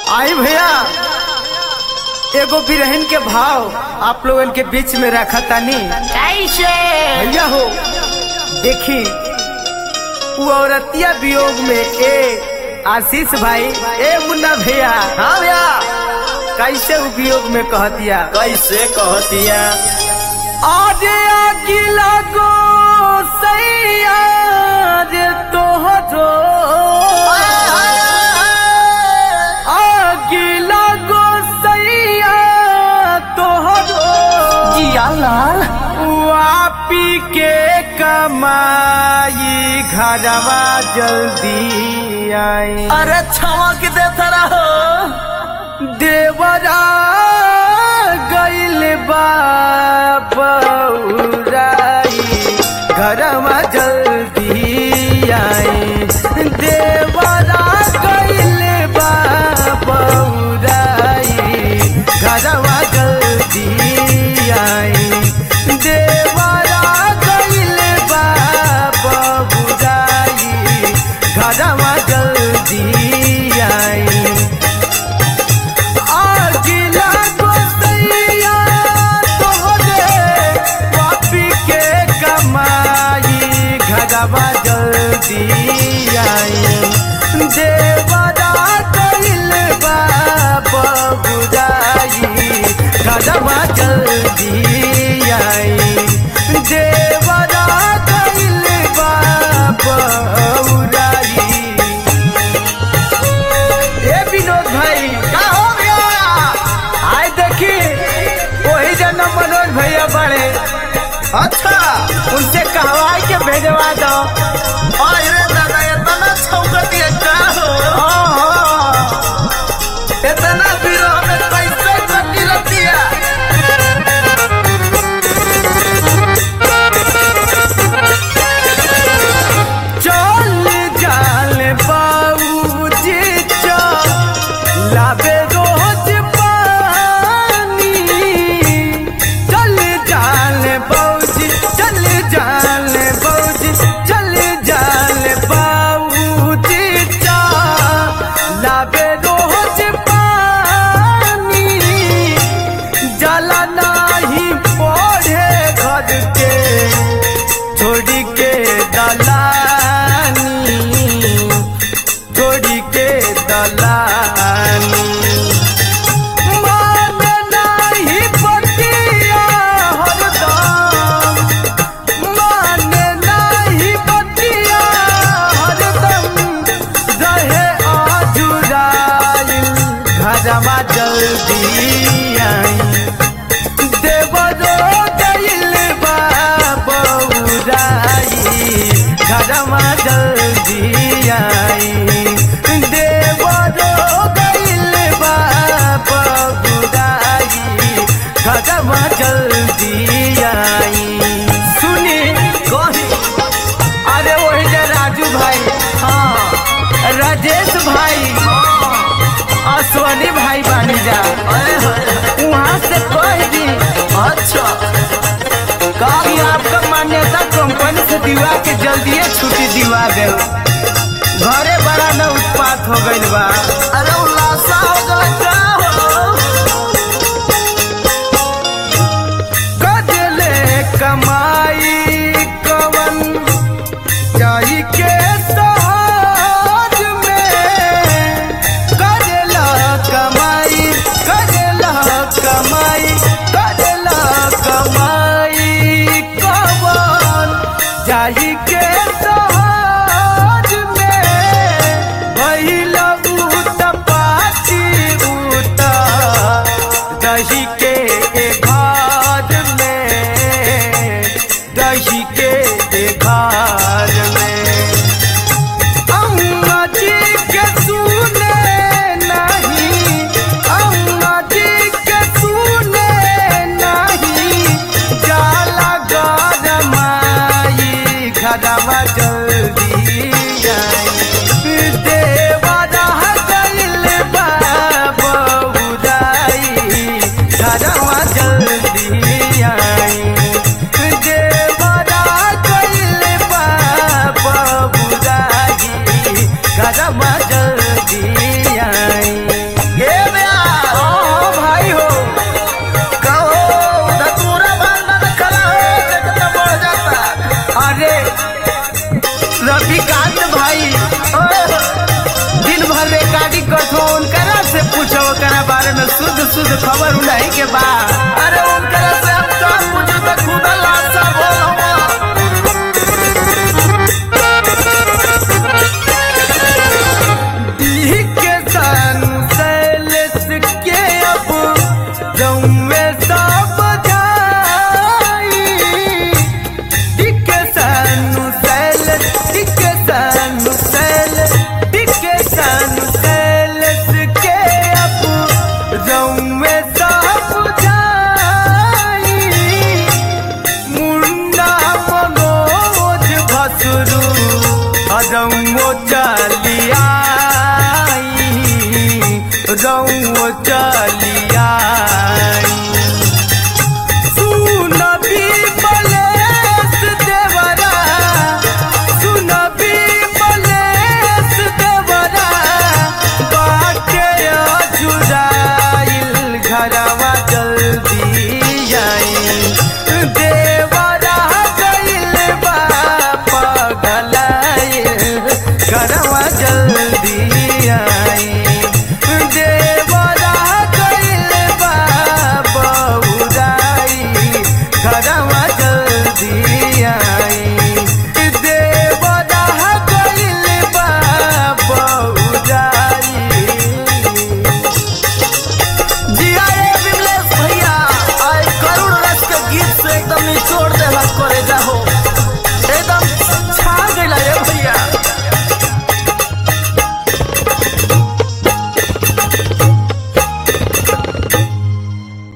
आई भैया एगो बिरहन के भाव आप लोगन के बीच में रखा तानी कैसे भैया हो देखी वो औरतिया वियोग में ए आशीष भाई ए मुन्ना भैया हाँ भैया कैसे वो वियोग में कह दिया कैसे कहतिया आजे अगिला गो सैया जे तोहरो अगिला गो सैया तोहरो जिया लाल वापी के कमाई घरवा जल्दी आई अरे छवा के देता रहो देवरा गइल बाबराई घरवा जल्दी आई देवरा गइल बाबराई घरवा जल्दी आई देवरा गइल बाबराई घरवा जल्दी आई आगिला गोसैया तोहरे पापी के कमाई घरवा जल्दी आई देवरा कइल बाबा बुझाई घरवा जल्दी आई देवरा कइल बाबा बुझाई ए विनोद भाई का हो गया आए देखी वही जन मनोज भैया बड़े अच्छा उनसे कहवाई के भेजवा दो अरे दादा इतना छौकतिया का हो हाँ, हाँ। इतना विरोह में कैसे कटी रतिया चल जाल बाबूजी लाबे रोज पानी चल जाल बाबूजी चल जाल बाबूजी चल जाल बाबूजी लाबे रोज पानी जला नाही पढ़े घर के छोड़ी के दलानी छोड़ी के दलानी मान नाही बतिया हरदम मान नाही बतिया हरदम रहे आजुराइल घरवा जल्दी आई देवरो गइल बा बौराई घरवा जल्दी आई देवरो गइल बा बौराई घरवा जल्दी आई सुनी कही अरे वही जे राजू भाई हाँ राजेश भाई अश्वनी भाई बानी जा अरे अरे, वहाँ से कह दी अच्छा कि आपका मान्यता कंपनी से दिवा के जल्दी छुट्टी दिवा दे घरे बड़ा न उत्पात हो गइल बा अरे उल्लासा हो गया का हो कजले कमाई कवन जाई के साज में कजला कमाई कजला कमाई कजला कमाई कवन जाई के साज में भइल ओकरा बारे में शुद्ध शुद्ध खबर उड़ाई के बा अरे उनकरा से हम सब कुछ तो खुदा लाशा बोलवा दी के सानु सैलेस के अब जौमे सब जाई दी के सानु सैलेस दी के सानु सैलेस दी के सानु सैलेस के अब जौमे सब जाई मुंडा मनोज भसुरु अजौ चलिया रौ